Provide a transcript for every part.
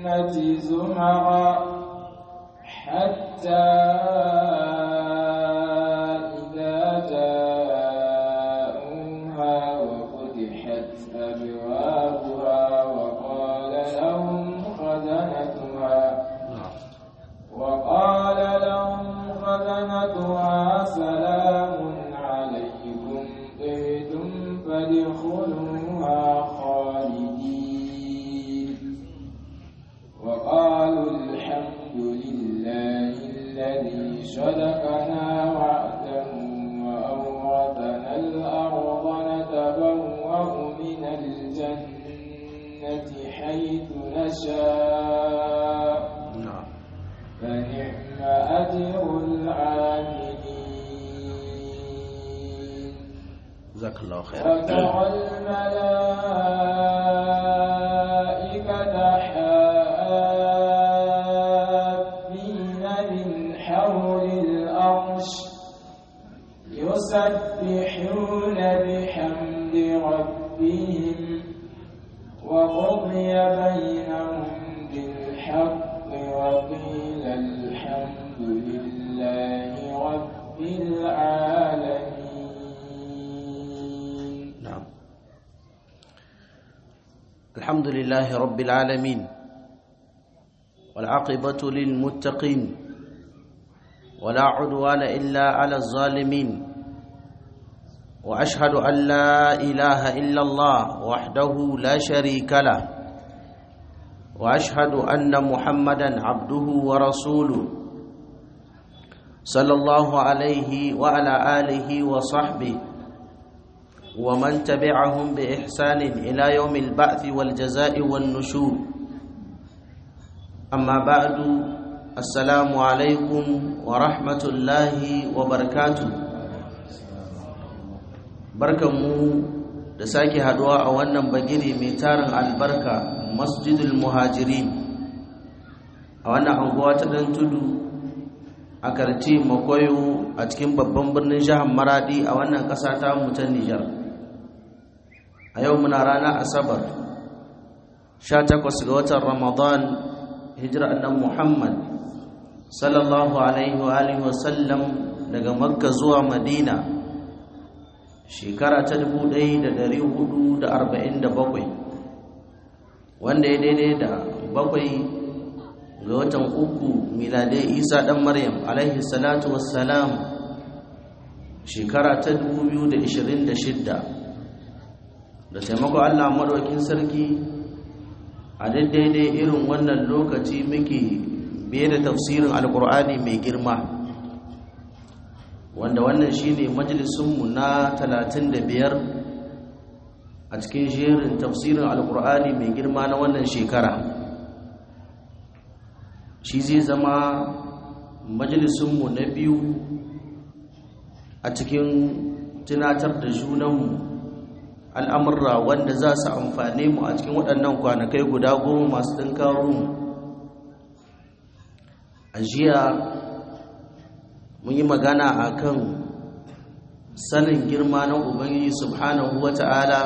زمرا حتى إذا جاءوها وفتحت أبوابها وقال لهم خزنتها وقال لهم خزنتها سلام عليكم طبتم فادخلوها خالدين وقالوا الحمد لله الذي صدقنا وعده وأورثنا الأرض نتبوأ من الجنة حيث نشاء نعم فنعم أجر العاملين جزاك الله خيرا وترى الملائكة حافين من حول الأرش يسبحون بحمد ربهم وقضي بينهم بالحق وقيل الحمد لله رب العالمين نعم الحمد لله رب العالمين والعاقبة للمتقين ولا عدوان إلا على الظالمين وأشهد أن لا إله إلا الله وحده لا شريك له وأشهد أن محمدا عبده ورسوله صلى الله عليه وعلى آله وصحبه ومن تبعهم بإحسان إلى يوم البعث والجزاء والنشور أما بعد السلام عليكم ورحمة الله وبركاته barkanmu da sake haduwa a wannan bagiri mai tarin albarka masjidul muhajirin a wannan anguwa ta dan tudu a karti makoyo a cikin babban birnin jihar maradi a wannan ƙasa ta mutan nijar a yau muna rana asabar 18 ga watan ramadan hijira annan muhammad sallallahu alaihi wa alihi wasallam daga makka zuwa madina shekara ta 1447 wanda ya daidai da bakwai ga watan uku miladai isa dan maryam alaihi salatu wassalam shekara ta 2026 da taimako allah maɗaukin sarki a daidai irin wannan lokaci muke biye da tafsirin alkur'ani mai girma wanda wannan shine majalisunmu na 35 a cikin jerin tafsirin alkur'ani mai girma na wannan shekara shi zai zama majalisunmu na biyu a cikin tunatar da junanmu al'amurra wanda za su amfane mu a cikin waɗannan kwanakai guda goma masu ɗinkarun a jiya mun yi magana a kan sanin girma na ubangiji subhanahu wa ta'ala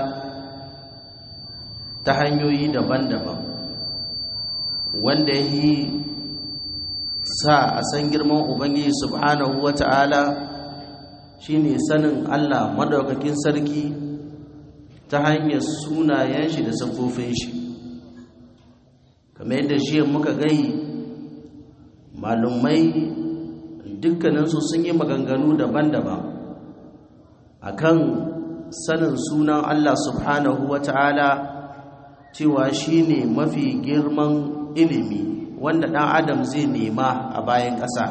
ta hanyoyi daban-daban wanda yi sa a san girman ubangiji subhanahu wa ta'ala shine sanin allah madaukakin sarki ta hanyar sunayen shi da siffofin shi kamar yadda shi muka gai malumai dukkaninsu sun yi maganganu daban-daban akan sanin sunan Allah subhanahu wa ta'ala cewa shi ne mafi girman ilimi wanda ɗan adam zai nema a bayan ƙasa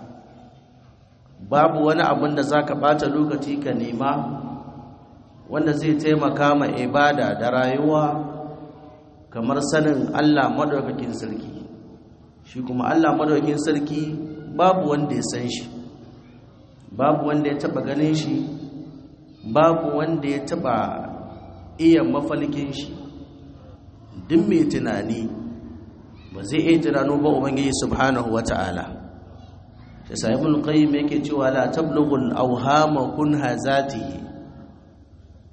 babu wani abin da za ka ɓata lokaci ka nema wanda zai taimaka ma ibada da rayuwa kamar sanin Allah maɗaukakin sarki shi kuma Allah maɗaukakin sarki babu wanda ya san shi babu wanda ya taɓa ganin shi babu wanda ya taɓa iya mafalkin shi duk mai tunani ba zai iya tunano ba ubangiji subhanahu wata'ala shi sahibul qayyim yake cewa la tablughul awhama kunha zatihi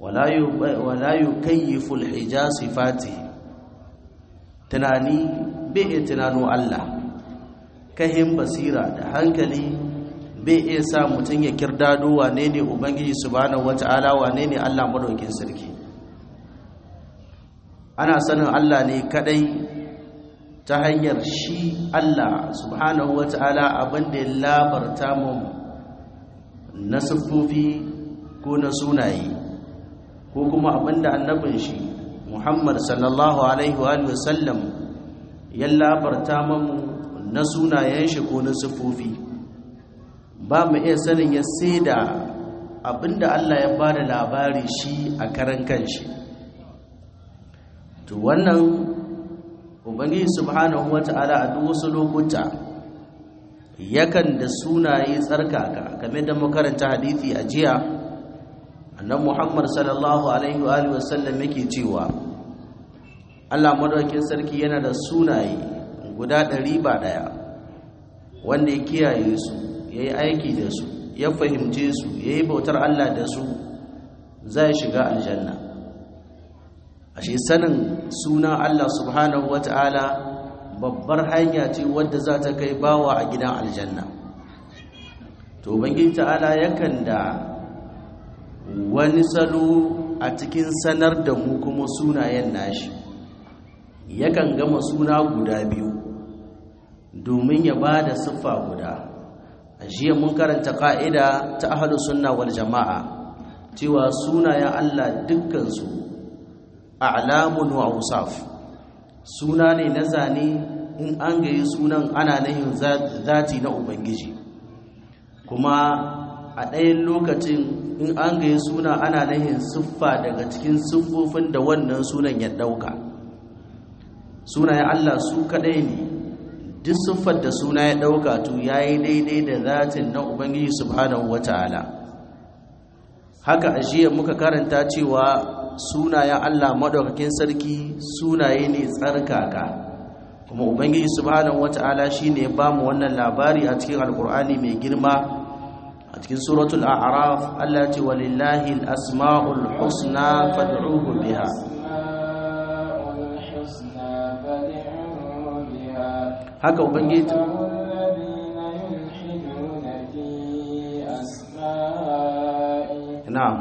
wala yukayyifu alhija sifati tunani bai iya tunano Allah kahin basira da hankali bai iya sa mutum ya kirdado wane ne ubangiji subhanahu wata'ala wane ne Allah madaukin sarki ana sanin Allah ne kadai ta hanyar shi Allah subhanahu wata'ala abinda ya labarta mu na siffofi ko na sunaye ko kuma abinda annabin shi Muhammad sallallahu alaihi wa sallam ya labarta mu na sunayen shi ko na siffofi ba mu iya sanin ya sai da abinda Allah ya ba da labari shi a karan kanshi to wannan ubangiji subhanahu wata'ala a duk wasu lokuta yakan da sunaye tsarkaka game da makaranta hadithi a jiya annan muhammad sallallahu alaihi wa sallam yake cewa Allah madaukakin sarki yana da sunaye guda ɗari ba ɗaya wanda ya kiyaye su ya yi aiki da su ya fahimce su ya yi bautar Allah da su zai shiga aljanna ashe sanin sunan Allah subhanahu wata'ala babbar hanya ce wadda za ta kai bawa a gidan aljanna to bangin ta'ala yakan da wani salo a cikin sanar da mu kuma sunayen nashi yakan gama suna guda biyu domin ya ba da siffa guda a jiya mun karanta ƙa'ida ta ahadu sunna wal jama'a cewa sunayen Allah dukkansu a'lamun wa ausaf suna ne na zane in an gayi sunan ana nahin zati na ubangiji kuma a ɗayan lokacin in an gayi suna ana nahin siffa daga cikin siffofin da wannan sunan ya ɗauka sunayen Allah su kaɗai ne duk siffar da suna ya ɗauka to ya yi daidai da zatin na ubangiji subhanahu wa ta'ala haka a jiya muka karanta cewa sunayen Allah maɗaukakin sarki sunaye ne tsarkaka kuma ubangiji subhanahu wa ta'ala shi ne ba mu wannan labari a cikin alkur'ani mai girma a cikin suratul a'raf Allah ce walillahi al-asma'ul husna fad'uhu biha haka ubangiji na'am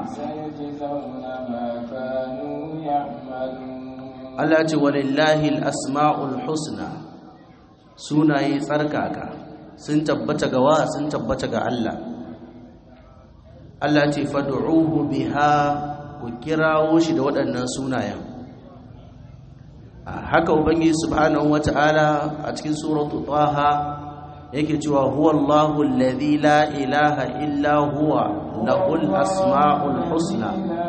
Allah ce walillahi al-asma'ul husna sunaye tsarkaka sun tabbata ga wa sun tabbata ga Allah Allah ce fad'uhu biha ku kirawo shi da waɗannan sunayen haka ubangiji subhanahu wata'ala a cikin suratu taha yake cewa huwallahu alladhi la ilaha illa huwa lahul asma'ul husna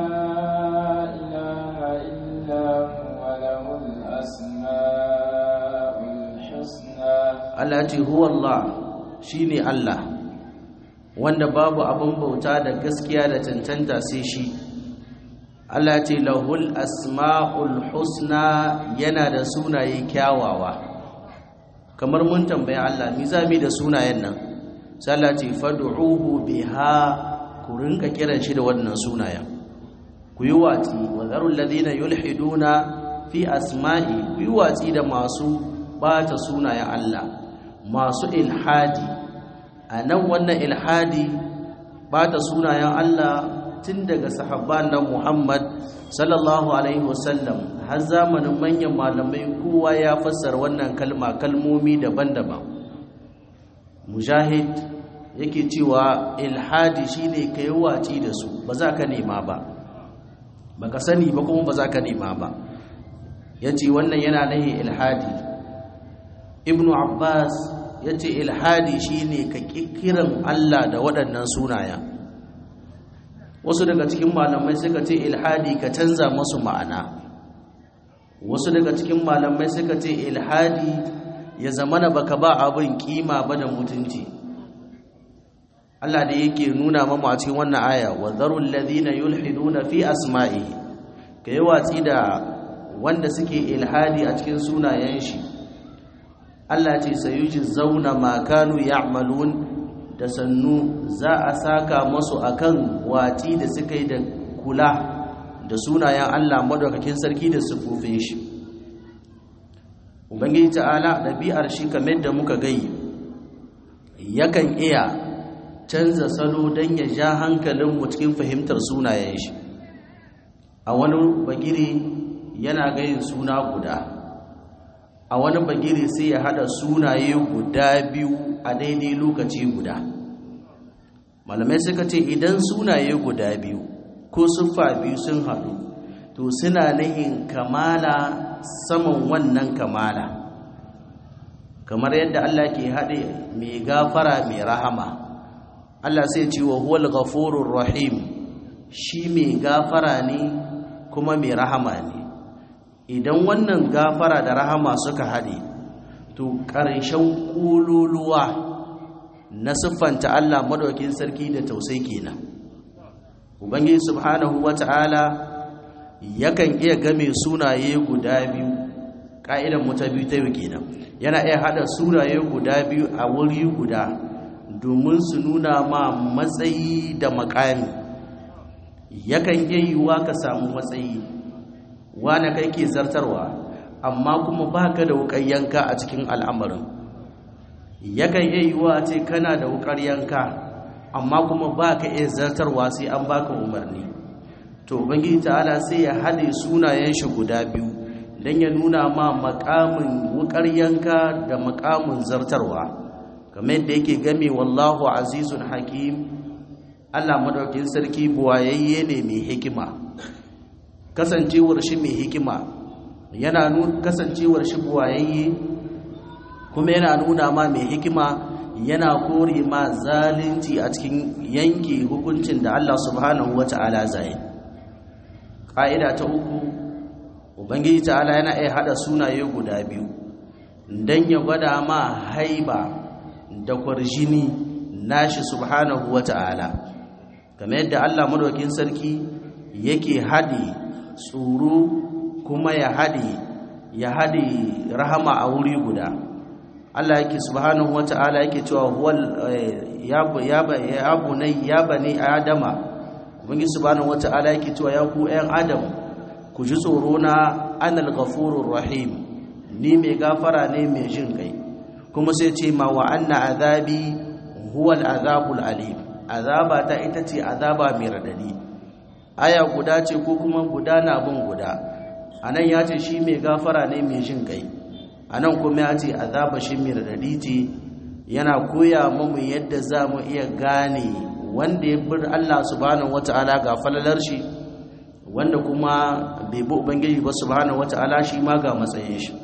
Allah ce huwallah shine Allah wanda babu abin bauta da gaskiya da cancanta sai shi Allah ce lahul asma'ul husna yana da sunaye kyawawa kamar mun tambaye Allah mi zami da sunayen nan sai Allah ce fad'uhu biha ku rinka kiran shi da wannan sunayen ku yi watsi wa zarul ladina yulhiduna fi asma'i ku yi watsi da masu bata sunayen Allah masu ilhadi a nan wannan ilhadi bata sunayen Allah tun daga sahabban nan Muhammad sallallahu alaihi wasallam har zamanin manyan malamai kowa ya fassara wannan kalma kalmomi daban-daban mujahid yake cewa ilhadi shine kai waci da su ba za ka nema ba baka sani ba kuma ba za ka nema ba yace wannan yana nahi ilhadi ibnu abbas yace ilhadi shine ka kikiran Allah da waɗannan sunayen wasu daga cikin malamai suka ce ilhadi ka canza masu ma'ana wasu daga cikin malamai suka ce ilhadi ya zamana baka ba abin kima ba da mutunci Allah da yake nuna mamu a cikin wannan aya wa zarul ladina yulhiduna fi asma'i kai watsi da wanda suke ilhadi a cikin sunayen shi Allah ce sayuji zauna ma kanu ya'malun da sannu za a saka masu akan wati da suka yi da kula da sunayen Allah madaukakin sarki da sufufin shi ubangiji ta'ala ɗabi'ar shi kamar da muka gai yakan iya canza salo don ya ja hankalinmu cikin fahimtar sunayen shi a wani bagiri yana gayin suna guda a wani bagiri sai ya hada sunaye guda biyu a daidai lokaci guda malamai suka ce idan sunaye guda biyu ko siffa biyu sun haɗu to suna nihin kamala saman wannan kamala kamar yadda Allah ke haɗe mai gafara mai rahama Allah sai ce wa huwal ghafurur rahim shi mai gafara ne kuma mai rahama ne idan wannan gafara da rahama suka haɗe to ƙarshen ƙululuwa na siffanta Allah madaukin sarki da tausai kenan ubangiji subhanahu wata'ala yakan iya game sunaye guda biyu ƙa'idan mu ta biyu ta kenan yana iya haɗa sunaye guda biyu a wuri guda domin su nuna ma matsayi da makami yakan iya yiwuwa ka samu matsayi wane kai ke zartarwa amma kuma baka da wukar yanka a cikin al'amarin yakan iya yiwuwa ce kana da wukar yanka amma kuma baka iya zartarwa sai an baka umarni to ubangiji ta'ala sai ya haɗe sunayen shi guda biyu don ya nuna ma makamin wukar yanka da makamin zartarwa kamar yadda yake game wallahu azizun hakim Allah madaukin sarki buwayayye ne mai hikima kasancewar shi mai hikima yana nuna kasancewar shi buwayayye kuma yana nuna ma mai hikima yana kore ma zalunci a cikin yanke hukuncin da Allah subhanahu wata'ala zai ƙa'ida ta uku ubangiji ta'ala yana iya hada sunaye guda biyu don ya gwada ma haiba da kwarjini nashi subhanahu wata'ala kamar yadda Allah madaukin sarki yake haɗe tsoro kuma ya haɗe ya haɗe rahama a wuri guda Allah yake subhanahu wata'ala yake cewa huwal ya ya bunai ya bani adama ubangi subhanahu wata'ala yake cewa ya ku ƴan adam ku ji tsoro na anal ghafurur rahim ni mai gafara ne mai jin kai kuma sai ce ma wa anna azabi huwal azabul alim azaba ta ita ce azaba mai radadi aya guda ce ko kuma guda na bin guda anan ya ce shi mai gafara ne mai jin kai anan kuma ya ce azaba shi mai radadi ce yana koya mamu yadda za mu iya gane wanda ya bir Allah subhanahu wata'ala ga falalar shi wanda kuma bai bi ubangiji ba subhanahu wata'ala shi ma ga matsayin shi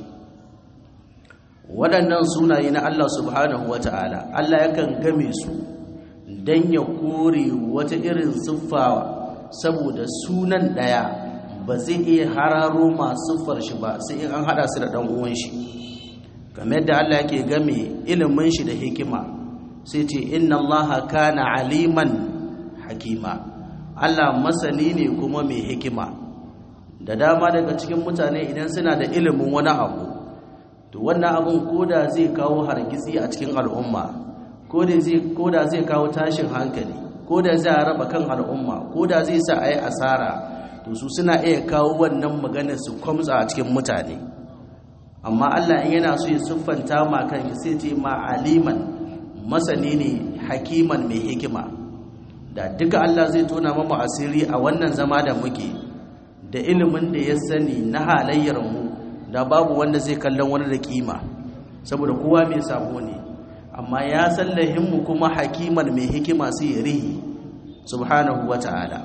waɗannan sunaye na Allah subhanahu wata'ala Allah yakan game su don ya kore wata irin siffa saboda sunan ɗaya ba zai iya hararo masu siffar shi ba sai in an haɗa su da ɗan uwan shi kamar yadda Allah yake game ilimin shi da hikima sai ce inna allaha kana aliman hakima Allah masani ne kuma mai hikima da dama daga cikin mutane idan suna da ilimin wani abu to wannan abun koda zai kawo hargitsi a cikin al'umma koda zai koda zai kawo tashin hankali koda zai raba kan al'umma koda zai sa ayi asara to su suna iya kawo wannan magana su kwamtsa a cikin mutane amma Allah in yana so ya siffanta ma kan sai ce ma aliman masani ne hakiman mai hikima da duka Allah zai tona mamu asiri a wannan zama da muke da ilimin da ya sani na halayyar mu da babu wanda zai kallon wani da kima saboda kowa mai sabo ne amma ya sallahin mu kuma hakiman mai hikima sai ya rihi subhanahu wata'ala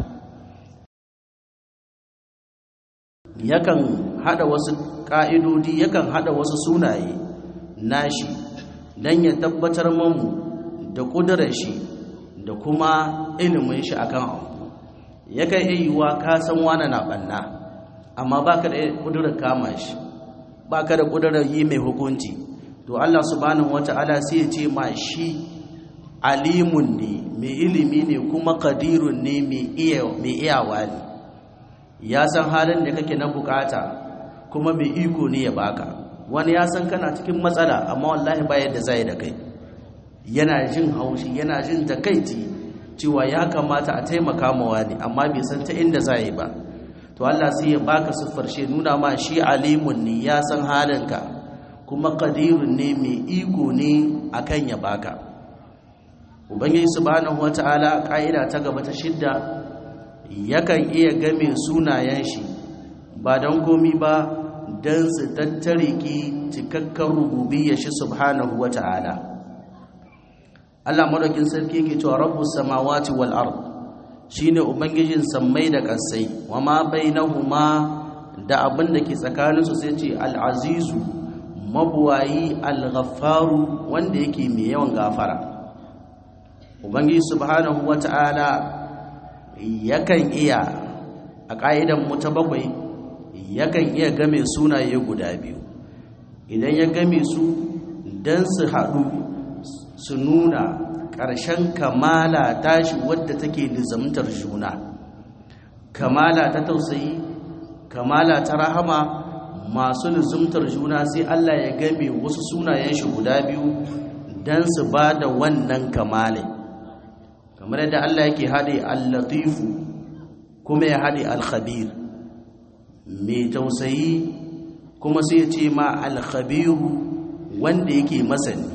yakan hada wasu ka'idodi yakan hada wasu sunaye nashi dan ya tabbatar mamu da kudurar shi da kuma ilimin shi akan abu yakan iya yiwuwa ka san wani na banna amma baka da kudurar kama shi baka da kudurar yi mai hukunci to Allah subhanahu wata'ala sai ya ce ma shi alimun ne mai ilimi ne kuma qadirun ne mai iya mai iyawa ne ya san halin da kake na bukata kuma mai iko ne ya baka wani ya san kana cikin matsala amma wallahi ba yadda zai da kai yana jin haushi yana jin takaici cewa ya kamata a taimaka ma wani amma bai san ta inda zai ba to Allah sai ya baka siffar shi nuna ma shi alimun ne ya san halinka kuma qadirun ne mai iko ne akan ya baka ubangiji subhanahu wata'ala ka'ida ta gaba ta shidda yakan iya game sunayen shi ba don komi ba don su tattare ki cikakken rububiyar shi subhanahu wata'ala Allah madaukin sarki yake cewa rabbus samawati wal ard shine ubangijin sammai da kasai wama bainahuma da abin da ke tsakaninsu sai ce al-azizu mabuwayi al-ghaffaru wanda yake mai yawan gafara ubangiji subhanahu wata'ala yakan iya a ka'idan mu ta bakwai yakan iya game sunaye guda biyu idan ya game su dan su haɗu su nuna ƙarshen kamala tashi wadda take lizamtar juna kamala ta tausayi kamala ta rahama masu lizamtar juna sai Allah ya game wasu sunayen shi guda biyu don su ba da wannan kamale kamar yadda Allah yake haɗe al-latifu kuma ya haɗe al-khabir mai tausayi kuma sai ya ce ma al-khabiru wanda yake masani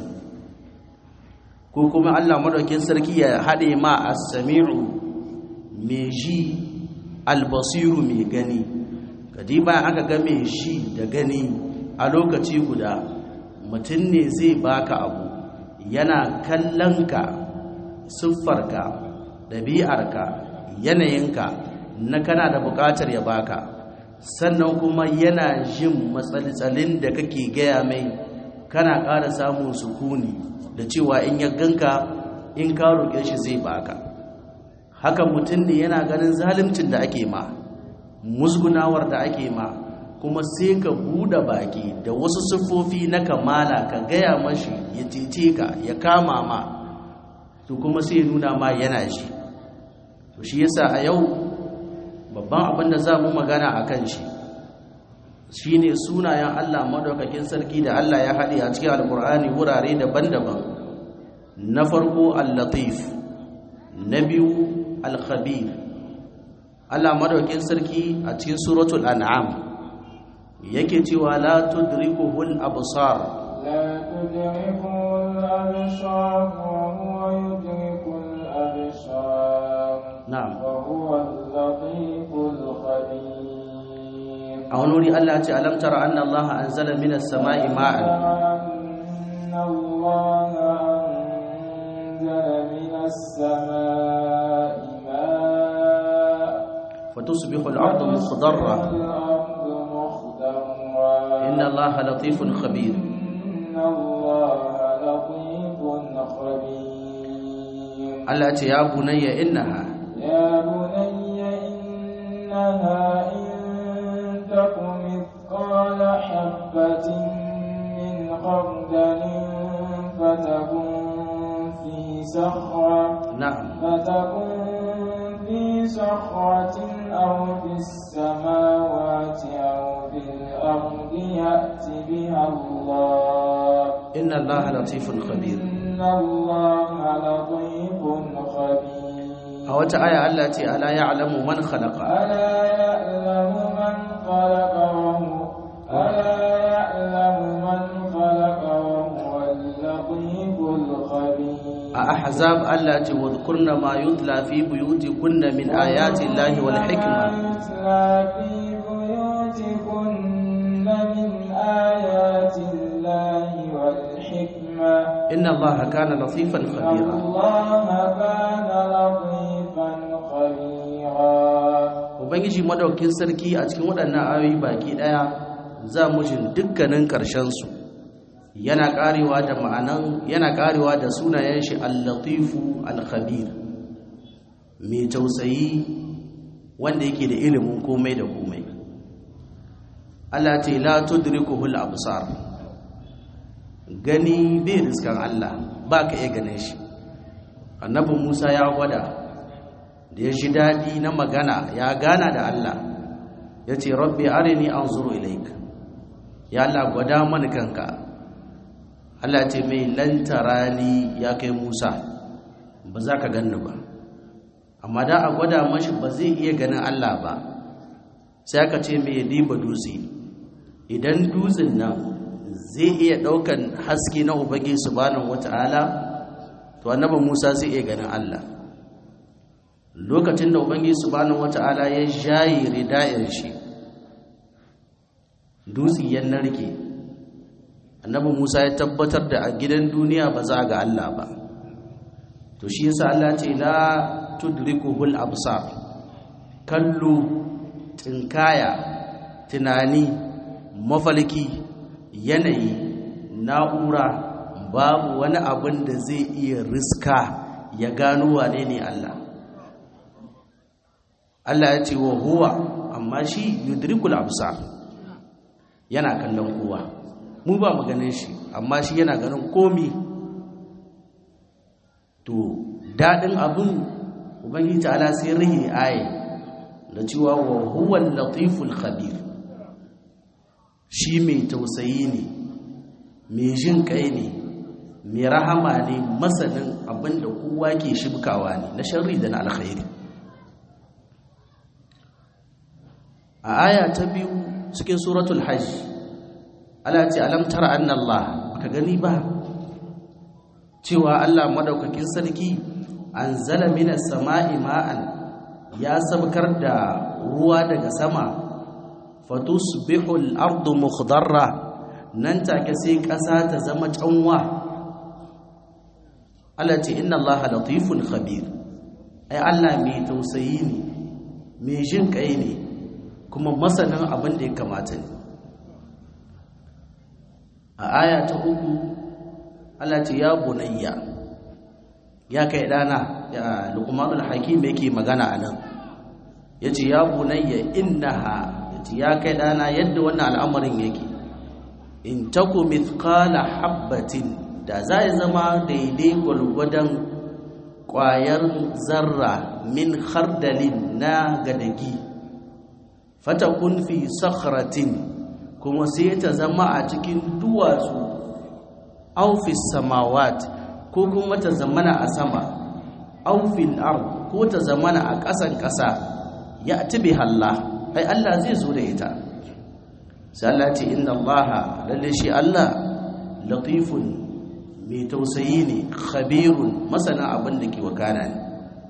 ko kuma Allah madaukin sarki ya haɗe ma as-sami'u mai ji al-basiru mai gani kadiba aka ga mai shi da gani a lokaci guda mutum ne zai baka abu yana kallonka siffarka ɗabi'arka yanayinka na kana da buƙatar ya baka sannan kuma yana jin matsaltsalin da kake gaya mai kana ƙara samun sukuni da cewa in ya ganka in ka roƙe shi zai baka haka mutum ne yana ganin zalimcin da ake ma musgunawar da ake ma kuma sai ka buɗe baki da wasu siffofi na kamala ka gaya mashi ya cece ka ya kama ma to kuma sai nuna ma yana shi to shi yasa a yau babban abin da za mu magana a kan shi shine sunayen Allah madaukakin sarki da Allah ya haɗe a cikin alkur'ani wurare daban-daban na farko al-latif na biyu al-khabir Allah madaukakin sarki a cikin suratul an'am yake cewa la tudrikuhul absar la tudrikuhul absar wa huwa yudrikul absar na'am wa huwa al-latiful khabir a wani wuri Allah ya ce alam tara anna Allah anzala minas sama'i ma'an أن الله أنزل من السماء ماء fatusbihu al-ardu mukhdarra الأرض مخضرا inna Allah latifun khabir إن الله لطيف خبير Allah ya ce ya bunayya innaha يا بني إنها إن تك مثقال حبة من خردل فتكن في صخرة na'am فتكن في صخرة أو في السماوات أو في الأرض يأت بها الله inna Allah latifun khabir إن الله لطيف خبير a wata aya Allah ya ce ala ya'lamu man khalaqa ألا يعلم من خلق وهو ألا يعلم من خلق وهو اللطيف الخبير a ahzab Allah ya ce wadhkurna ma yutla fi buyutikunna min ayati Allahi wal hikma يتلى في بيوتكن من آيات الله والحكمة inna Allah kana latifan إن khabira الله كان لطيفا خبيرا ubangiji madaukin sarki a cikin waɗannan ayoyi baki ɗaya za mu jin dukkanin ƙarshensu yana ƙarewa da ma'anan yana ƙarewa da sunayen shi al-latifu al-khabir mai tausayi wanda yake da ilimin komai da komai Allah ce la tudrikuhu al-absar gani bai riskan Allah ba ka iya ganin shi annabi Musa ya gwada da ya ji daɗi na magana ya gana da Allah ya ce rabbi arini an zuru ilaik ya Allah gwada mani kanka Allah ce mai lantara ni ya kai Musa ba za ka ganni ba amma da a gwada mashi ba zai iya ganin Allah ba sai aka ce mai diba dutse idan dutsen nan zai iya ɗaukan haske na ubangiji subhanahu wata'ala to annabi Musa zai iya ganin Allah lokacin da ubangiji subhanahu wata'ala ya jayi rida'in shi dutse ya narke annabi Musa ya tabbatar da a gidan duniya ba za ga Allah ba to shi yasa Allah ce la tudrikuhul absar kallo tinkaya tunani mafalki yanayi na'ura babu wani abin da zai iya riska ya gano wane ne Allah Allah ya ce wa huwa amma shi yudrikul absar yana kallon kowa mu ba mu ganin shi amma shi yana ganin komi to dadin abin ubangiji ta'ala sai rihi aye da cewa wa huwa latiful khabir shi mai tausayi ne mai jin kai ne mai rahama ne masanin abinda kowa ke shibkawa ne na sharri da na alkhairi a aya ta biyu cikin suratul hajj Allah ce alam tara anna Allah ka gani ba cewa Allah madaukakin sarki anzala minas sama'i ma'an ya sabkar da ruwa daga sama fatusbihu al-ardu mukhdarra nan take sai ƙasa ta zama canwa Allah ce inna Allah latifun khabir ai Allah mai tausayi ne mai jin kai ne kuma masanin abin da ya kamata ne a aya ta uku Allah ce ya bunayya ya kai dana ya luqmanul hakim yake magana anan yace ya bunayya innaha yace ya kai dana yadda wannan al'amarin yake in taku mithqala habatin da za ya zama daidai gwalgwadon ƙwayar zarra min khardalin na gadagi fatakun fi sakhratin kuma sai ta zama a cikin duwatsu aufis samawat ko kuma ta zamana a sama aufil ard ko ta zamana a ƙasan ƙasa ya tibi halla ai Allah zai zo da ita sai Allah ce inna Allah lalle shi Allah latifun mai tausayi ne khabirun masana abin da ke wakana ne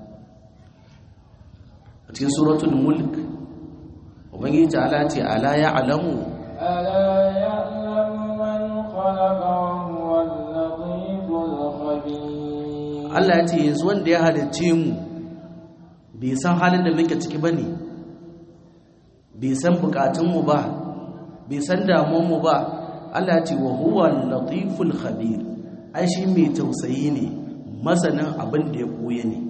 a cikin suratul mulk ubangiji ta'ala ce ala ya alamu ألا يعلم من خلق وهو اللطيف الخبير Allah ya ce yanzu wanda ya halicce mu bai san halin da muke ciki bane bai san bukatunmu ba bai san damuwanmu ba Allah ya ce wa huwa latiful khabir ai shi mai tausayi ne masanin abin da ya koye ne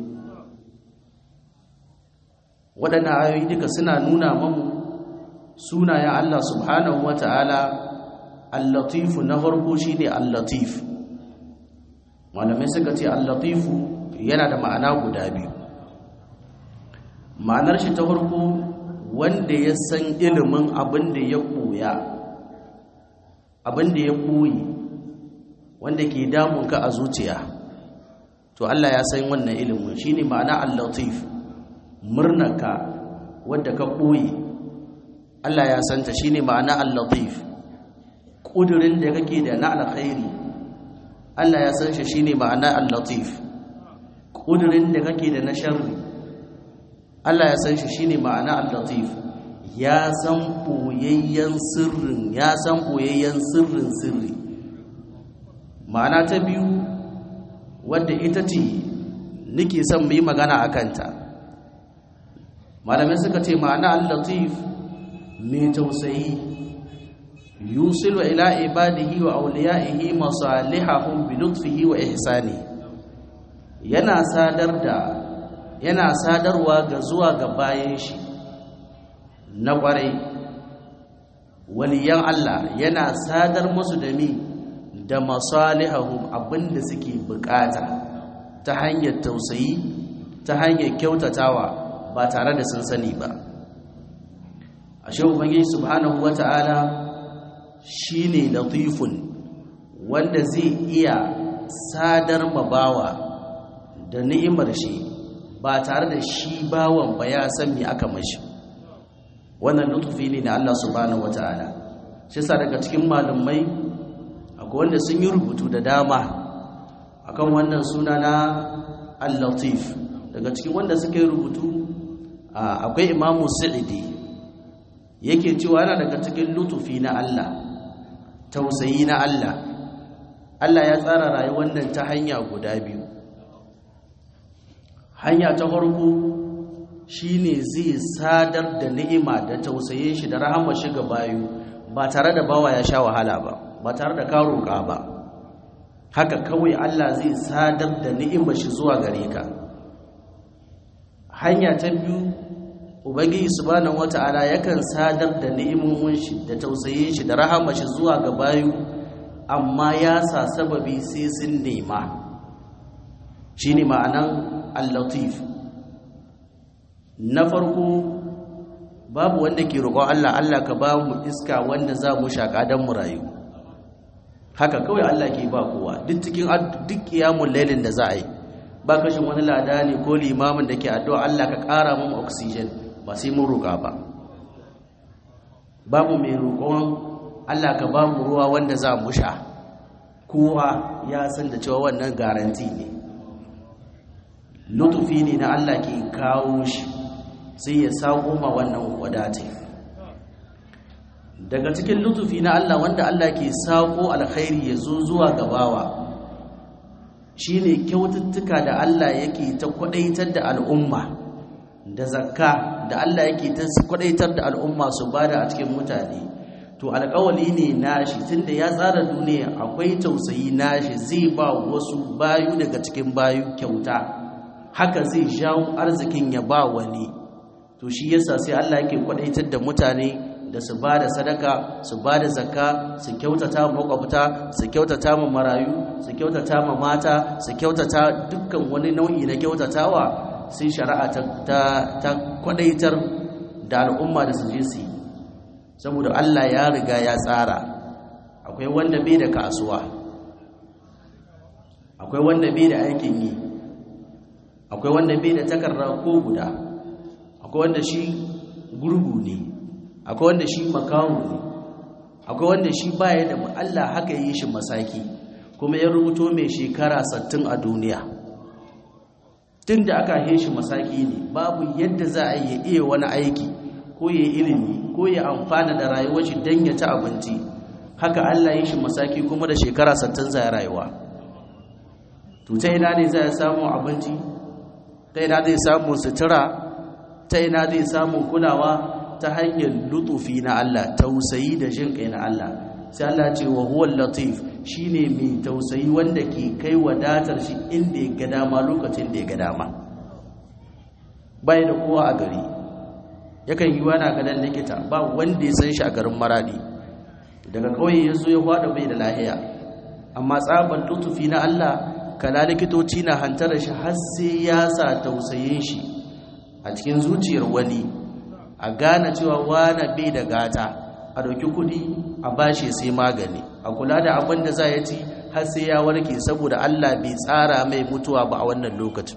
waɗannan ayoyi duka suna nuna mamu sunayen Allah subhanahu wa ta'ala al-latifu na farko shi ne al-latif malamai suka ce al-latifu yana da ma'ana guda biyu ma'anar shi ta farko wanda ya san ilimin abin da ya koya abin da ya koyi wanda ke damunka a zuciya to Allah ya san wannan ilimin shine ma'ana al-latif murnaka wanda ka koyi Allah ya santa shine ma'ana al-latif kudurin da kake da na alkhairi Allah ya san shi shine ma'ana al-latif kudurin da kake da na sharri Allah ya san shi shine ma'ana al-latif ya san boyayyen sirrin ya san boyayyen sirrin sirri ma'ana ta biyu wadda ita ce nake son mu yi magana a kanta malamai suka ce ma'ana al-latif mai tausayi yusilu ila ibadihi wa awliyaihi masalihahum bi lutfihi wa ihsani yana sadar da yana sadarwa ga zuwa ga bayan shi na kwarai waliyan Allah yana sadar musu da mi da masalihahum abinda suke bukata ta hanyar tausayi ta hanyar kyautatawa ba tare da sun sani ba ashe ubangiji subhanahu wata'ala shine latifun wanda zai iya sadar mabawa da ni'imar shi ba tare da shi bawan ba ya san me aka mashi wannan lutufi ne na Allah subhanahu wata'ala shi sa daga cikin malumai akwai wanda sun yi rubutu da dama akan wannan suna na al-latif daga cikin wanda suka yi rubutu akwai imamu sa'idi yake cewa yana daga cikin lutufi na Allah tausayi na Allah Allah ya tsara rayuwar nan ta hanya guda biyu hanya ta farko shine zai sadar da ni'ima da tausayin shi da rahama shi ga bayu ba tare da bawa ya sha wahala ba ba tare da karoka ba haka kawai Allah zai sadar da ni'imar shi zuwa gare ka hanya ta biyu ubangiji subhanahu wata'ala yakan sadar da ni'imomin shi da tausayin shi da rahama shi zuwa ga bayu amma ya sa sababi sai sun nema shine ma'anan al-latif na farko babu wanda ke roƙon Allah Allah ka ba mu iska wanda za mu shaƙa don mu rayu haka kawai Allah ke ba kowa duk cikin duk kiyamun lailin da za a yi ba kashin wani lada ne ko limamin da ke addu'a Allah ka ƙara mu oxygen ba sai mun roƙa ba babu mai roƙon Allah ka ba mu ruwa wanda za mu sha kowa ya san da cewa wannan garanti ne lutufi ne na Allah ke kawo shi sai ya sako ma wannan wadata daga cikin lutufi na Allah wanda Allah ke sako alkhairi ya zo zuwa gabawa shine kyaututtuka da Allah yake ta kwadaitar da al'umma da zakka da Allah yake ta kwadaitar da al'umma su bada a cikin mutane to alƙawali ne nashi tunda ya tsara duniya akwai tausayi nashi zai ba wasu bayu daga cikin bayu kyauta haka zai jawo arzikin ya ba wani to shi yasa sai Allah yake kwadaitar da mutane da su ba da sadaka su ba da zakka su kyautata ma makwabta su kyautata ma marayu su kyautata ma mata su kyautata dukkan wani nau'i na kyautatawa sai shari'a ta, ta, ta kwadaitar da al'umma da su je su yi saboda Allah ya riga ya tsara akwai wanda bai da kasuwa akwai wanda bai da aikin yi akwai wanda bai da takarda ko guda akwai wanda shi gurgu ne akwai wanda shi makamu ne akwai wanda shi baya da Allah haka yi shi masaki kuma ya rubuto mai shekara 60 a duniya tun da aka yi shi masaki ne babu yadda za a yi iya wani aiki ko ya ilimi ko ya amfana da rayuwar shi don ya ci abinci haka Allah yi shi masaki kuma da shekara 60 zai rayuwa to ta ina ne zai samu abinci ta ina zai samu sutura ta ina zai samu kulawa ta hanyar lutufi na Allah tausayi da jin kai na Allah sai Allah ce wa huwal latif shine mai tausayi wanda ke kai wadatar shi inda ya ga dama lokacin da ya ga dama bai da kowa a gari yakan yi wani gadan likita ba wanda ya san shi a garin maradi daga kauye ya zo ya hwada bai da lahiya amma tsaban lutufi na Allah kala likitoci na hantara shi har sai ya sa tausayin shi a cikin zuciyar wani a gane cewa wane bai da gata a dauki kudi a bashi sai magani a kula da abin da za ya ci har sai ya warke saboda Allah bai tsara mai mutuwa ba a wannan lokacin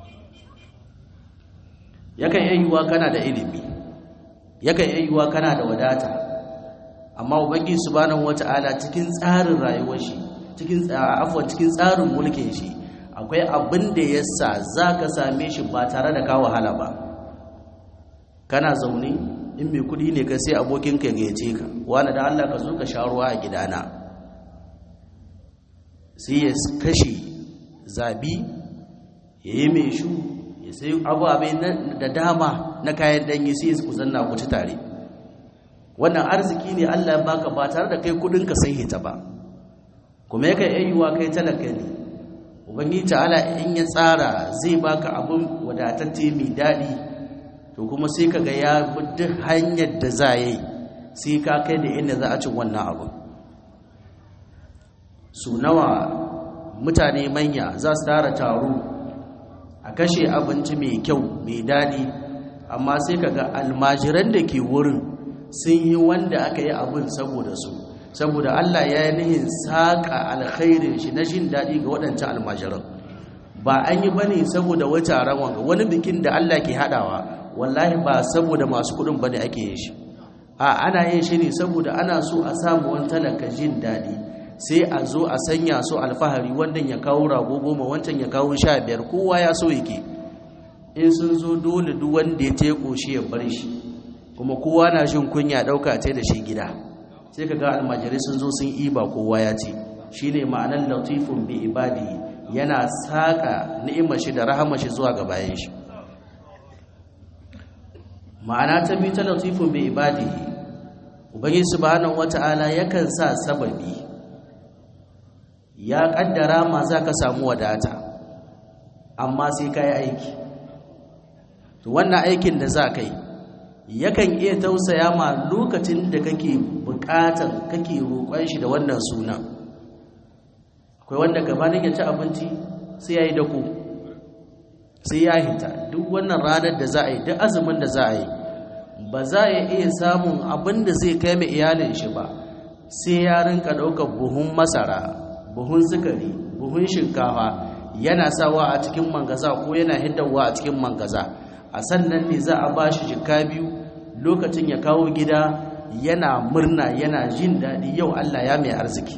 yakan iya yiwuwa kana da ilimi yakan iya yiwuwa kana da wadata amma ubangiji subhanahu wata'ala cikin tsarin rayuwar shi cikin afwan cikin tsarin mulkin shi akwai abin da yasa zaka same shi ba tare da ka wahala ba kana zaune in mai kudi ne ka sai abokin ka gayyace ka wani da Allah ka zo ka sha ruwa a gidana sai ya kashe zabi ya yi mai shu ya sai ababai da dama na kayan danyi sai su zanna ku ci tare wannan arziki ne Allah ya baka ba tare da kai kudin ka sai hita ba kuma yake ayyuwa kai talaka ne ubangiji ta'ala in ya tsara zai baka abun wadatacce mai dadi to kuma sai kaga ya bi duk hanyar da za yi sai ka kai da inda za a ci wannan abu su nawa mutane manya za su tara taro a kashe abinci mai kyau mai daɗi amma sai kaga almajiran da ke wurin sun yi wanda aka yi abin saboda su saboda Allah ya yi nihin saƙa alkhairin shi na jin daɗi ga waɗancan almajiran ba an yi bane saboda wata rawan wani bikin da Allah ke haɗawa wallahi ba saboda masu kuɗin bane ake yin shi a ana yin shi ne saboda ana so a samu wani talaka jin daɗi sai a zo a sanya su alfahari wannan ya kawo rago goma wancan ya kawo sha biyar kowa ya so yake in sun zo dole duk wanda ya te koshi ya bar shi kuma kowa na jin kunya ɗauka ta da shi gida sai ka ga almajirai sun zo sun iba kowa ya ce shi ne ma'anar latifun bi ibadi yana saƙa ni'imar shi da rahama shi zuwa ga bayan shi ma'ana ta biyu ta latifun bi ibadi ubangiji subhanahu wata'ala yakan sa sababi ya kaddara ma za ka samu wadata amma sai ka yi aiki to wannan aikin da za ka yi yakan iya tausaya ma lokacin da kake bukatan kake roƙon shi da wannan sunan akwai wanda gabanin ya ci abinci sai ya yi dako sai ya hita duk wannan ranar da za a yi duk azumin da za a yi ba za a iya samun abin da zai kai mai iyalin shi ba sai ya rinka ɗaukar buhun masara buhun sukari buhun shinkafa yana sawa a cikin mangaza ko yana hiddawa a cikin mangaza a sannan ne za a ba shi jika biyu lokacin ya kawo gida yana murna yana jin daɗi yau Allah ya mai arziki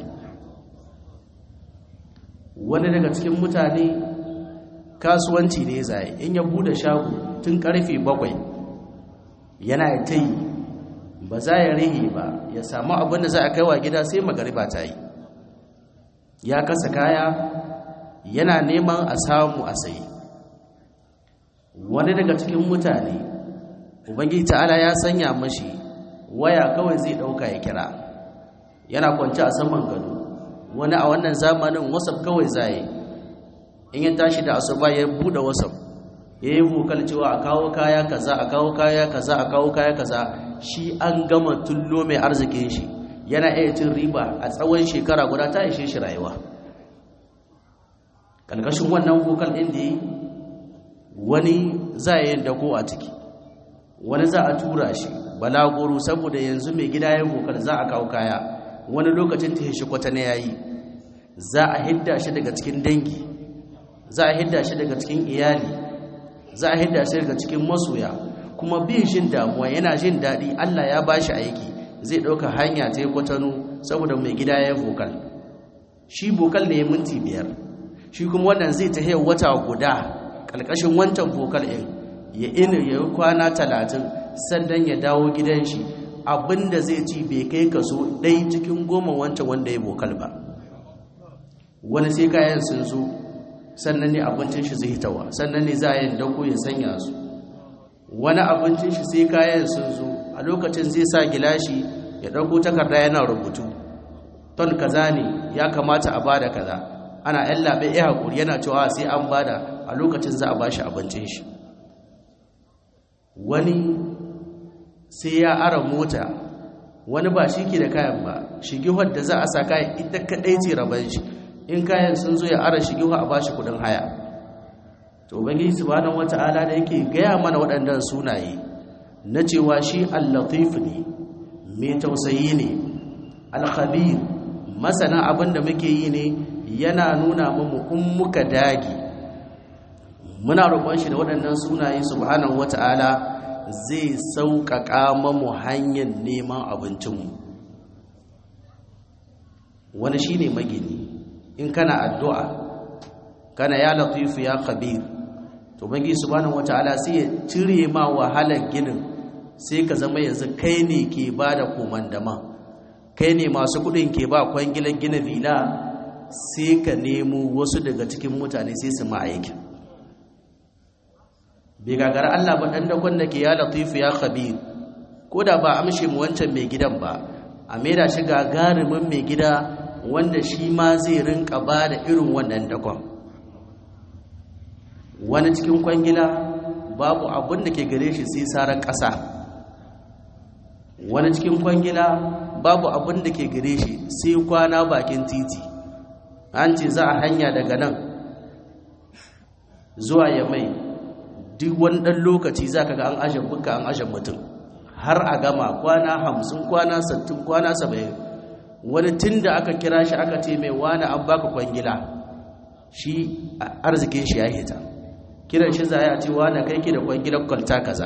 wani daga cikin mutane kasuwanci ne zai in ya bude shago tun karfe bakwai yana ta yi ba za ya rihe ba ya samu abin da za a kai wa gida sai magariba ta yi ya kasa kaya yana neman a samu a sayi wani daga cikin mutane ubangiji ta'ala ya sanya mashi waya kawai zai dauka ya kira yana kwanci a saman gado wani a wannan zamanin wasaf kawai zai in ya tashi da asuba ya bude wasaf ya yi vokal cewa a kawo kaya kaza a kawo kaya kaza a kawo kaya kaza shi an gama tullo mai arzikin shi yana iya cin riba a tsawon shekara guda ta ishe shi rayuwa kalkashin wannan vokal ɗin da yi wani za a yi dako a ciki wani za a tura shi balagoro saboda yanzu mai gida ya vokal za a kawo kaya wani lokacin ta shi kwata na yayi za a hidda shi daga cikin dangi za a hidda shi daga cikin iyali za a hidda shi daga cikin masoya kuma bin shin damuwa yana jin daɗi Allah ya ba shi aiki zai ɗauka hanya ta yi kwatano saboda mai gida ya vokal shi vokal ne minti biyar shi kuma wannan zai ta wata guda ƙarƙashin wancan vokal ɗin ya ina ya yi kwana talatin sannan ya dawo gidan shi abinda zai ci bai kai kaso ɗai cikin goma wancan wanda ya vokal ba wani sai kayan sun zo sannan ne abincin shi zai hitawa sannan ne za a yin dauko ya sanya su wani abincin shi sai kayan sun zo a lokacin zai sa gilashi ya dauko takarda yana rubutu ton kaza ne ya kamata a bada kaza ana yan labe ya hakuri yana cewa sai an bada a lokacin za a bashi abincin shi wani sai ya ara mota wani ba shi ke da kayan ba shigihar da za a sa kayan ita kadai ce raban shi in kayan sun zo ya ara shigiwa a bashi kudin haya to ubangiji subhanahu wata'ala da yake gaya mana waɗannan sunaye na cewa shi al-latif ne mai tausayi ne al-khabir masana abin da muke yi ne yana nuna mu in muka dage muna roƙon shi da waɗannan sunaye subhanahu wata'ala zai sauƙaƙa mamu hanyar neman abincinmu wani shine magini in kana addu'a kana ya latifu ya khabir to bangi subhanahu wataala sai ya cire ma wahalar ginin sai ka zama yanzu kai ne ke ba da komandama kai ne masu kudin ke ba kwangilar gina vila sai ka nemo wasu daga cikin mutane sai su ma'aikin bai gagara Allah ba ɗan dakon da ke ya latifu ya khabir ko da ba amshe mu wancan mai gidan ba a maida shi gagarumin mai gida wanda shi ma zai rinka ba da irin wannan dakon wani cikin kwangila babu abin da ke gare shi sai sarar ƙasa wani cikin kwangila babu abin da ke gare shi sai kwana bakin titi an ce za a hanya daga nan zuwa ya mai duk wani ɗan lokaci za ka ga an ashe buka an ashe mutum har a gama kwana hamsin kwana sattin kwana saba'in wani tun da aka kira shi aka ce mai wani an baka kwangila shi arzikin shi ya hita kiran shi za a ce wani kai ke da kwangilar kwalta kaza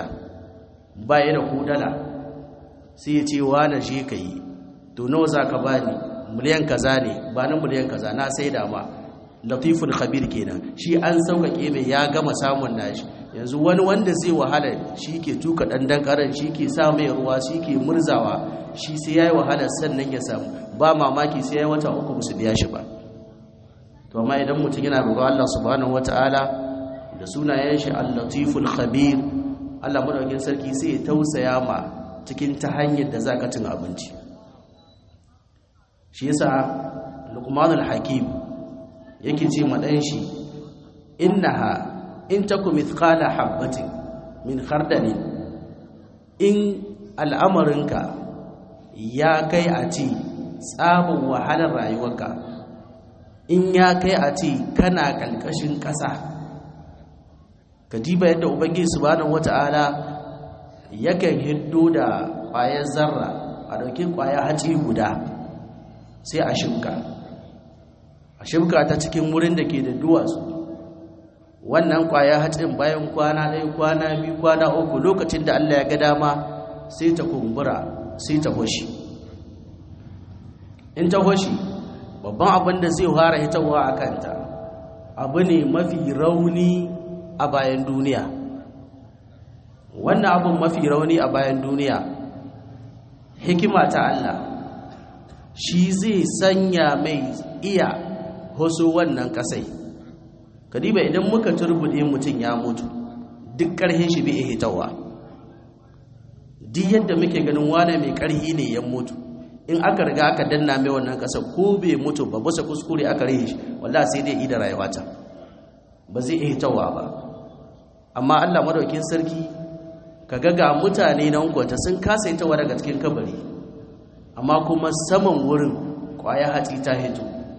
ba ya da kudala sai ya ce wani shi ka yi to nawa za ka bani miliyan kaza ne ba na miliyan kaza na sai da ma latiful khabir kenan shi an sauƙaƙe mai ya gama samun nashi yanzu wani wanda zai wahala shi ke tuka ɗanɗan ƙaran shi ke sa mai ruwa shi ke murzawa shi sai ya yi wahala sannan ya samu ba mamaki sai ya wata uku musu biya shi ba to amma idan mutum yana roƙon Allah subhanahu wataala da sunayen shi al-latiful khabir Allah madaukakin sarki sai ya tausaya ma cikin ta hanyar da zaka cin abinci shi yasa Luqmanul Hakim yake ce ma dan shi innaha in taku mithqala habatin min khardalin in al'amarinka ya kai a ci tsabin wahalar rayuwarka in ya kai a ce kana ƙalƙashin ƙasa ka diba yadda ubangiji subhanahu wata'ala yakan hiddo da ƙwayar zarra a ɗauki ƙwayar haci guda sai a shimka a shimka ta cikin wurin da ke da duwatsu wannan ƙwayar hacin bayan kwana ɗaya kwana biyu kwana uku lokacin da allah ya ga dama sai ta kumbura sai ta hoshi in ta hoshi babban abin da zai fara hitawa a kanta abu ne mafi rauni a bayan duniya wannan abin mafi rauni a bayan duniya hikima ta Allah shi zai sanya mai iya hoso wannan kasai kadiba idan muka turbude mutum ya mutu duk ƙarhin shi bai hitawa duk yadda muke ganin wane mai ƙarhi ne ya mutu in aka riga aka danna mai wannan kasa ko bai mutu ba bisa kuskure aka rihe shi wallahi sai dai ida rayuwa ta ba zai iya hitawa ba amma Allah madaukin sarki kaga ga mutane nan kwata sun kasa hitawa daga cikin kabari amma kuma saman wurin kwaya hatsi ta hito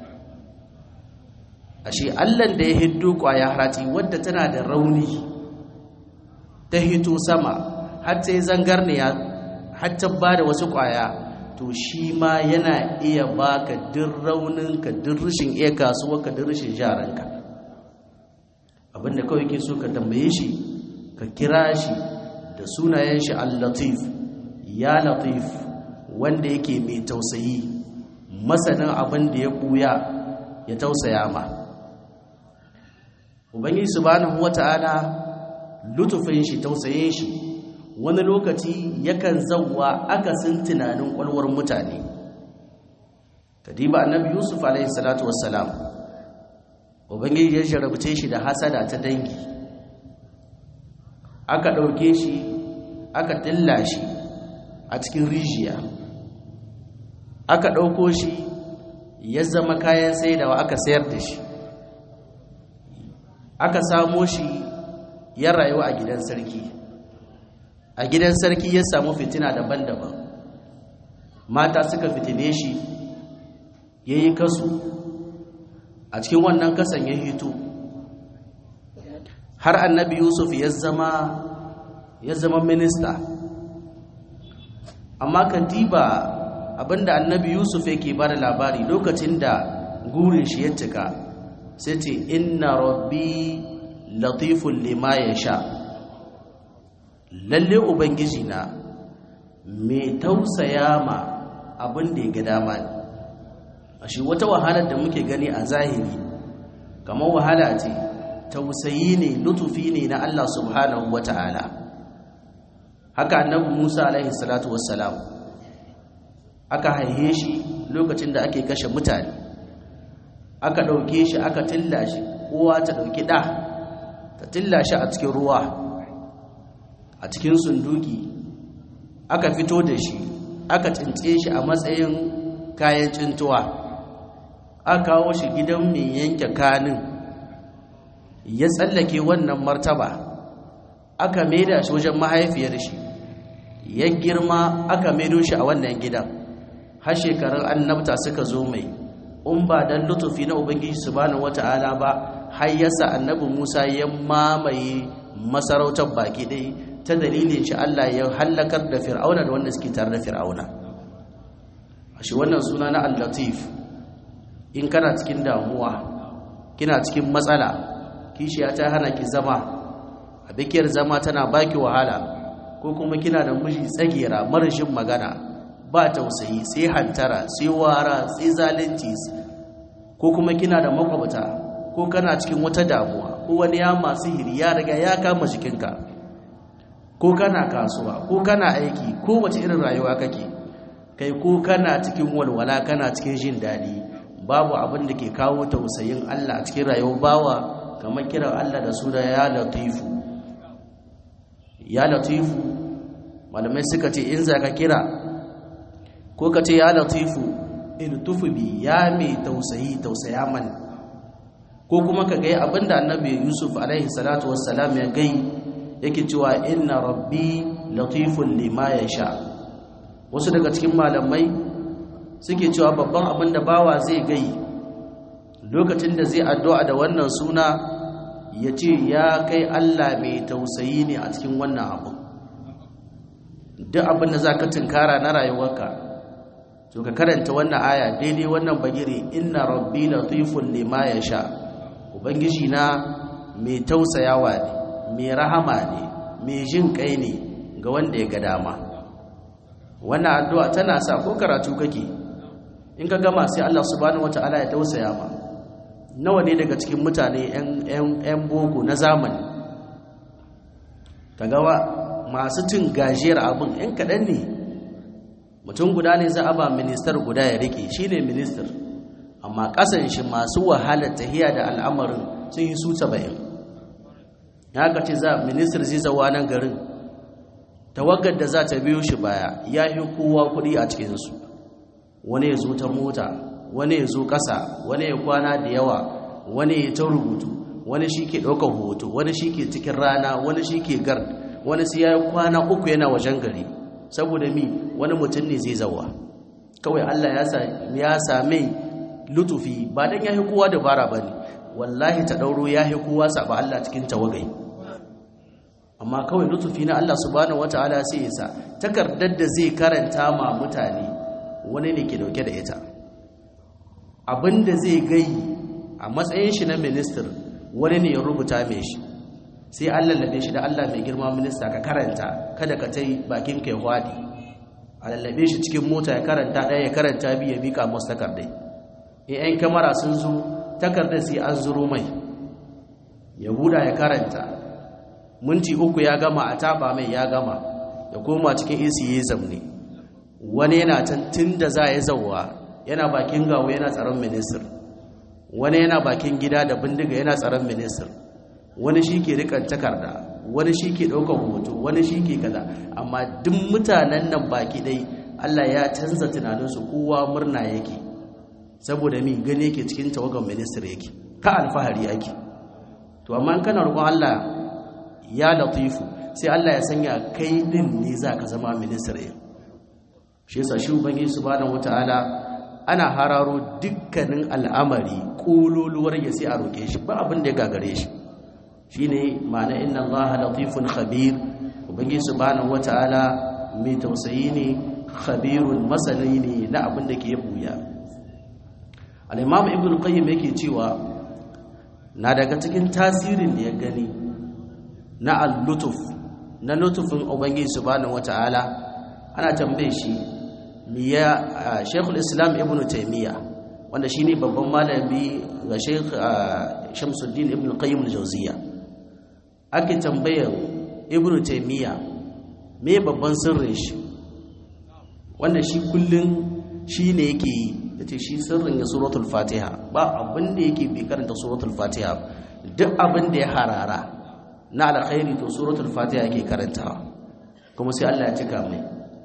ashe Allah da ya hiddo kwaya hatsi wadda tana da rauni ta hito sama har sai zangarniya har ta bada wasu kwaya to shi ma yana iya baka duk rauninka duk rashin iya kasuwarka duk rashin jaranka abinda kawai ke so ka tambaye shi ka kira shi da sunayen shi al-latif ya latif wanda yake mai tausayi masanin abin da ya buya ya tausaya ma ubangiji subhanahu wata'ala lutufin shi tausayin shi wani lokaci yakan zauwa akasin tunanin kwalwar mutane kadiba annabi yusuf alaihi salatu wassalam ubangiji ya jarabce shi da hasada ta dangi aka ɗauke shi aka tilla shi a cikin rijiya aka ɗauko shi ya zama kayan saidawa aka sayar da shi aka samo shi ya rayu a gidan sarki a gidan sarki ya samu fitina daban-daban mata suka fitine shi ya yi kasu a cikin wannan kasan ya hito har annabi yusuf ya zama ya zama minista amma katiba abinda annabi yusuf yake ba da labari lokacin da gurin shi ya cika sai ce inna rabbi latifun lima ya sha lalle ubangiji na mai tausaya ma abin da ya ga dama ne a shi wata wahalar da muke gani a zahiri kamar wahala ce tausayi ne lutufi ne na Allah subhanahu wa ta'ala haka annabi Musa alaihi salatu wassalam aka haihe shi lokacin da ake kashe mutane aka ɗauke shi aka tilla shi uwa ta ɗauki ɗa ta tilla shi a cikin ruwa a cikin sunduki aka fito da shi aka cince shi a matsayin kayan cintuwa aka kawo shi gidan mai yanke kanin ya tsallake wannan martaba aka maida shi wajen mahaifiyar shi ya girma aka maido shi a wannan gidan har shekarun annabta suka zo mai in ba dan lutufi na ubangiji subhanahu wata'ala ba har yasa annabi Musa ya mamaye masarautar baki ɗaya ta dalilin shi Allah ya hallakar da fir'auna da wanda suke tare da fir'auna shi wannan suna na al-latif in kana cikin damuwa kina cikin matsala kishiya ta hana ki zama a bikiyar zama tana baki wahala ko kuma kina da miji tsagera marashin magana ba tausayi sai hantara sai wara sai zalunci ko kuma kina da makwabta ko kana cikin wata damuwa ko wani ya masu hiri ya riga ya kama jikinka ko kana kasuwa ko kana aiki ko wace irin rayuwa kake kai ko kana cikin walwala kana cikin jin daɗi babu abin da ke kawo tausayin Allah a cikin rayuwar bawa kamar kiran Allah da suna ya latifu ya latifu malamai suka ce in za ka kira ko ka ce ya latifu iltufu bi ya mai tausayi tausaya mani ko kuma ka gai abinda annabi yusuf alaihi salatu wassalam ya gai yake cewa inna rabbi latifun lima ya sha wasu daga cikin malamai suke cewa babban abin da bawa zai gai lokacin da zai addu'a da wannan suna ya ce ya kai Allah mai tausayi ne a cikin wannan abu duk abin da za ka tunkara na rayuwarka to ka karanta wannan aya daidai wannan bagire inna rabbi latifun lima ya sha ubangiji na mai tausayawa ne mai rahama ne mai jin kai ne ga wanda ya ga dama wannan addu'a tana sa ko karatu kake in ka gama sai Allah subhanahu wata'ala ya tausaya ma nawa ne daga cikin mutane 'yan boko na zamani kaga masu cin gajiyar abin 'yan kaɗan ne mutum guda ne za a ba ministar guda ya rike shi ne ministar amma ƙasan shi masu wahalar tahiya da al'amarin sun yi su saba'in ya ka ce za ministar zai zawa nan garin tawagar da za ta biyo shi baya ya yi kowa kuɗi a cikinsu wani ya zo ta mota wani ya zo ƙasa wani ya kwana da yawa wani ya ta rubutu wani shi ke ɗaukar hoto wani shi ke cikin rana wani shi ke gar wani sai ya yi kwana uku yana wajen gari saboda mi wani mutum ne zai zawa kawai allah ya same lutufi ba don ya yi kowa dabara ba ne wallahi ta ɗauro ya yi kowa saba allah cikin tawagai amma kawai lutufi na allah subhanahu wata'ala sai ya sa takardar da zai karanta ma mutane wani ne ke dauke da ita abinda zai gai a matsayin shi na minister wani ne ya rubuta mai shi sai an lallabe shi da Allah mai girma minista ka karanta kada ka tai bakin kai hwadi a lallabe shi cikin mota ya karanta ɗaya ya karanta biyu ya mika masu takardai in 'yan kamara sun zo takardar sai an zuro mai ya buɗa ya karanta minti uku ya gama a taba mai ya gama ya koma cikin isi ya zamne wani yana can tun da za a yi zauwa yana bakin gawo yana tsaron ministir wani yana bakin gida da bindiga yana tsaron ministir wani shi ke rikan takarda wani shi ke ɗaukar hoto wani shi ke kaza amma duk mutanen nan baki ɗai allah ya canza tunaninsu kowa murna yake saboda mi gani yake cikin tawagan ministir yake ka alfahari yake to amma kana roƙon allah ya latifu sai allah ya sanya kai din ne za ka zama ministir yake shi yasa shi ubangiji subhanahu wataala ana hararo dukkanin al'amari kololuwar ya sai a roke shi ba abin da ya gagare shi shine ma'ana inna allaha latifun khabir ubangiji subhanahu wataala mai tausayi ne khabirun masani ne na abin da ke buya al-imam ibn qayyim yake cewa na daga cikin tasirin da ya gani na al-lutuf na lutufin ubangiji subhanahu wataala ana tambaye shi miya shekul islam ibn taimiyya wanda shi ne babban malami ga shekul shamsuddin ibn qayyim al-jawziya ake tambayar ibn taimiyya me babban sirrin shi wanda shi kullum shi ne yake yi da ce shi sirrin ya suratul fatiha ba abin da yake bai karanta suratul fatiha duk abin da ya harara na alkhairi to suratul fatiha yake karantawa kuma sai Allah ya cika mai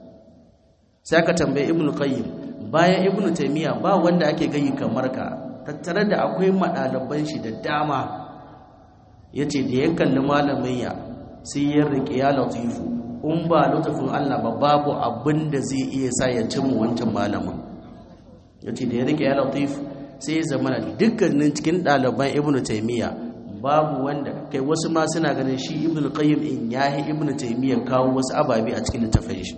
sai aka tambaye ibn qayyim bayan ibn taymiya ba wanda ake gayi kamar ka tattare da akwai madalaban shi da dama yace da ya kalli malamin ya sai ya rike ya latifu in ba lutufin Allah ba babu abin da zai iya sa ya cimma wancan malamin yace da ya rike ya latif sai ya zama dukkanin cikin ɗaliban ibn taymiya babu wanda kai wasu ma suna ganin shi ibn qayyim in yahi ibn taymiya kawo wasu ababe a cikin littafin shi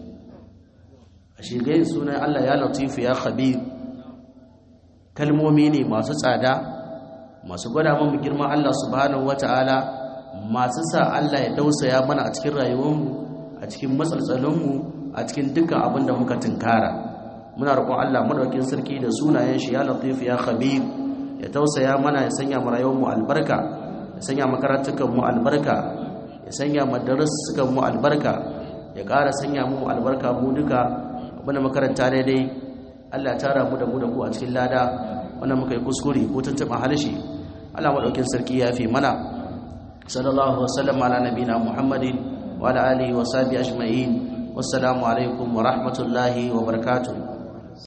a shigayin sunan Allah ya latifu ya khabir kalmomi ne masu tsada masu gwada mu girman Allah subhanahu wata'ala masu sa Allah ya dausaya mana a cikin rayuwarmu a cikin matsaltsalinmu a cikin dukkan abin da muka tunkara muna roƙon Allah madaukakin sarki da sunayen shi ya latif ya khabir ya tausaya mana ya sanya mu rayuwar mu albarka ya sanya makarantukan mu albarka ya sanya madarasukan mu albarka ya ƙara sanya mu albarka mu duka abinda makaranta daidai Allah ya tara mu da mu da ku a cikin lada wannan muka yi kuskure ko tuntuɓa halshe Allah madaukakin sarki ya fi mana sallallahu wasallam ala nabina muhammadin wa ala alihi wa sahbihi ajma'in wassalamu alaikum wa rahmatullahi wa barakatuh